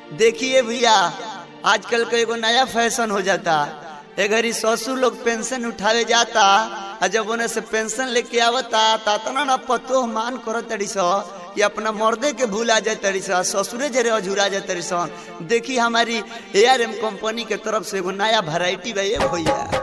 देखिए भैया आजकल का एगो नया फैशन हो जाता एगरी ससुर लोग पेंशन उठावे जाता आ जब उन्हें से पेंशन लेके आवता ता तना ना पतो मान करो तड़ी सो कि अपना मर्दे के भूला जाए तड़ी सा ससुरे जरे अझुरा जाए तड़ी सन देखी हमारी ए आर एम कंपनी के तरफ से एगो नया वैरायटी बा ये भैया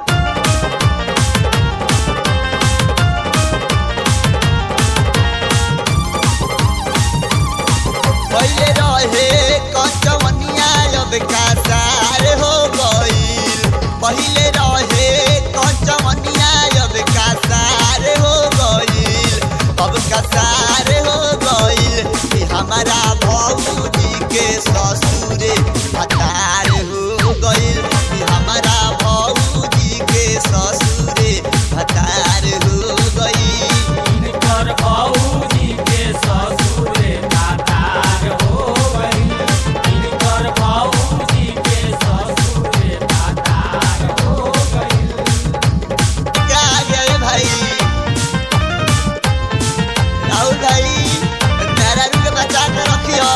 पहले रहे कचवनिया अब कासार हो गईल पहले रहे कचवनिया अब कासार हो गईल अब कासार हो गईल कि हमारा भौजी के ससुरे हतार हो गईल कि हमारा भौजी के ससुरे हतार हो गईल इनकर भौजी के ससुरे दातार हो गई इनकर भौजी के ससुरे दातार हो गई क्या गए भाई राहुल भाई नारायण के बचा के रखियो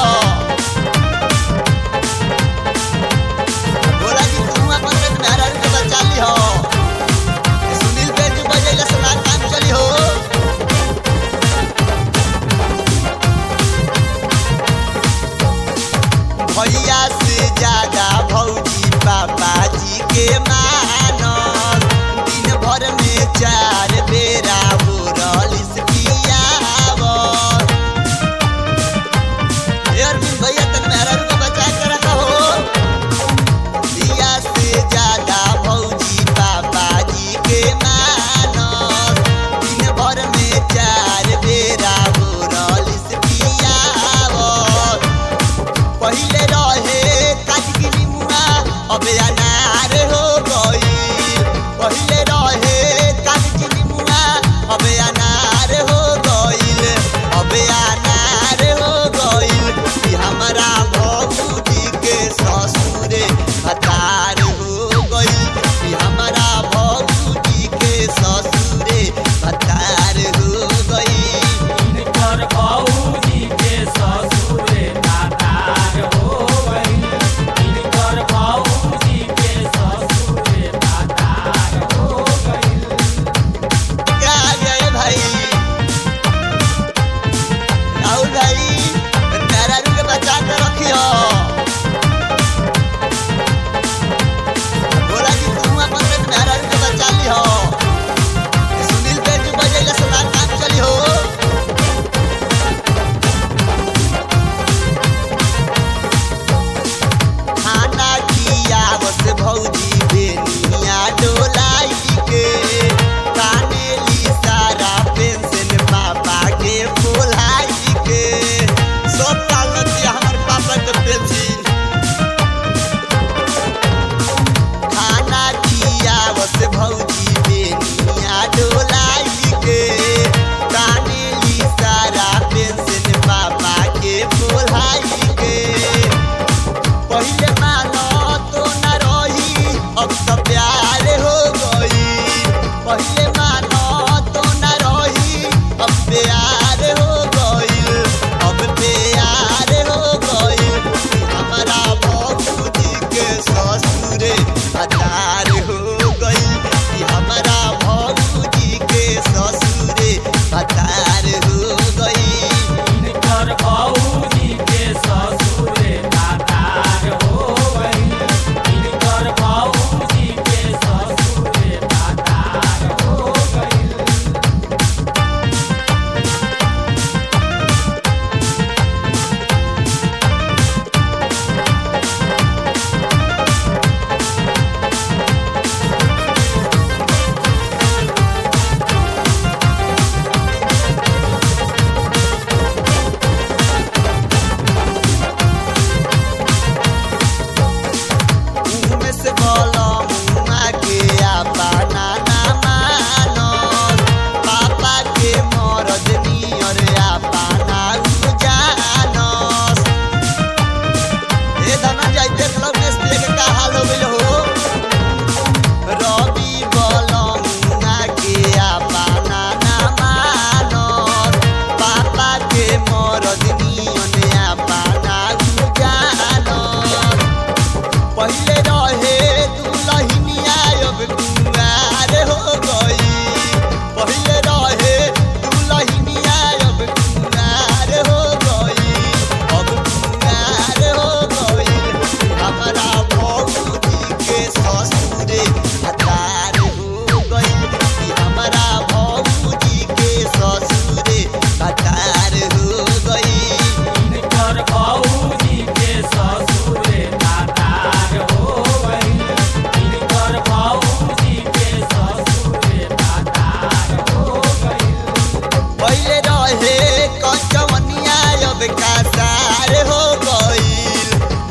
बोला कि तुम अपन के नारायण के बचा लियो सुनील पे जो बजेला सुना काम चली हो भैया से ज्यादा भौजी पापा जी के मानल दिन भर में चार बेरा बोरल पियावल ए अरविंद भैया तन मेहरा रूप बचा के रखा हो भैया से ज्यादा भौजी पापा जी के मानल दिन भर में चार बेरा बोरल पियावल पहिले रहे काटगिरी मुआ अबे अनार हो गई पहिले रहे काटगिरी मुआ अबे अनार हो गईल अबे अनार हो गईल कि हमारा भौजी के ससुरे हतार हो गईल कि हमारा भौजी के ससुरे हतार हो गईल इनकर भौजी के ससुरे दातार हो गई इनकर भौजी के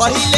पहिले